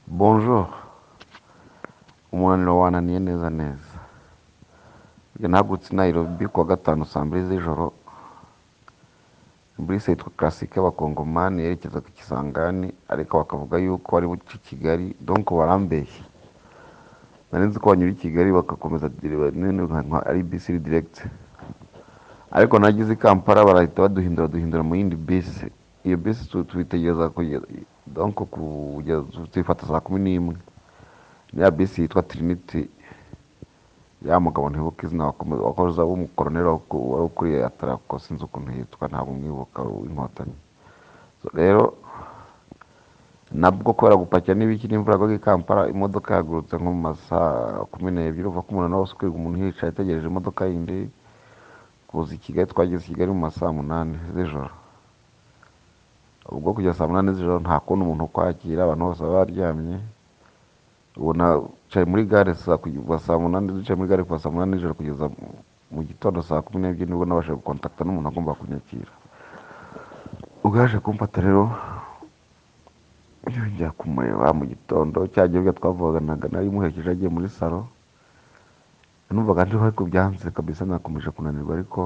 Bonjour, umunaniro wananiye neza neza, njye nahagurutse i Nairobi kuwa gatanu saa mbiri z'ijoro, bisi yitwa Classique y'abakongomani yerekezaga i Kisangani ariko bakavuga yuko ari buce Kigali, donc barambeshya, nari nzi ko banyura i Kigali bagakomeza nk'aho ari bisi iri direct, ariko nageze i Kampala barahita baduhindura duhindura mu yindi bisi, iyo bisi tuyitegereza kugeza donc kugeza tuyifata saa kumi n'imwe, ya bisi yitwa Trinity, ya mugabo ntibuka izina wakomeza wakoze w'umukoroneri wari ukuriye atarako sinzi ukuntu yitwa ntabwo mwibuka w'inkotanyi, rero nabwo kubera gupakira n'ibiki n'imvura yagwaga i Kampala, imodoka yahagurutse nko mu masaa kumi n'ebyiri, uva ko umunaniro wose ukwirwa umuntu yicaye ategereje imodoka yindi, kuza i Kigali twageze i Kigali mu ma saa munani z'ijoro, ubwo kugeza saa munani z'ijoro nta kundi umuntu ukwakira abantu bose baba baryamye, ubu nacaye muri gare kuva saa munani, ducaye muri gare kuva saa munani z'ijoro kugeza mu gitondo saa kumi n'ebyiri nibwo nabashije gukontakita n'umuntu wagombaga kunyakira, ubwo yaje kumfata rero njya kumureba mu gitondo, cya gihe twavuganaga nari muherekeje agiye muri salo, numvaga ndiho ariko byanze kabisa nakomeje kunanirwa ariko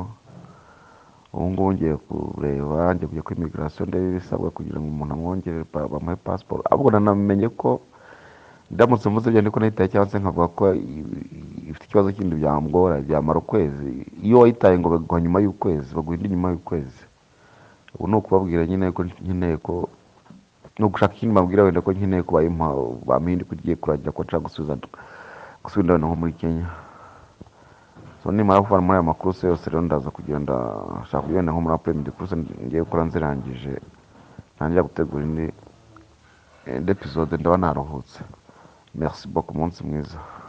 ubu ngubu ngiye kureba, ngiye kujya kuri immigration ndebe ibisabwa kugira ngo umuntu amwongerere pa- bamuhe passport, ahubwo nanamenye ko ndamutse mvuze ibyo ndiko nayitaye cyangwa se nkavuga ko i- i- ifite ikibazo kindi byamugora byamara ukwezi, iyo wayitaye ngo baguha nyuma y'ukwezi, baguha indi nyuma y'ukwezi, ubu ni ukubabwira nyine ko nkeneye ko ni ugushaka ikindi mbabwira wenda ko nkeneye ko bayimpa bampa indi ko igiye kurangira ko nshaka gusubiza gusubira nko muri Kenya. So nimara kuvana muri aya makuruse yose rero ndaza kugenda nshaka kugenda nko muri apremidi kuruse ngiye gukora nzirangije ntangira gutegura indi indi episode ndaba naruhutse. Merci beaucoup umunsi mwiza.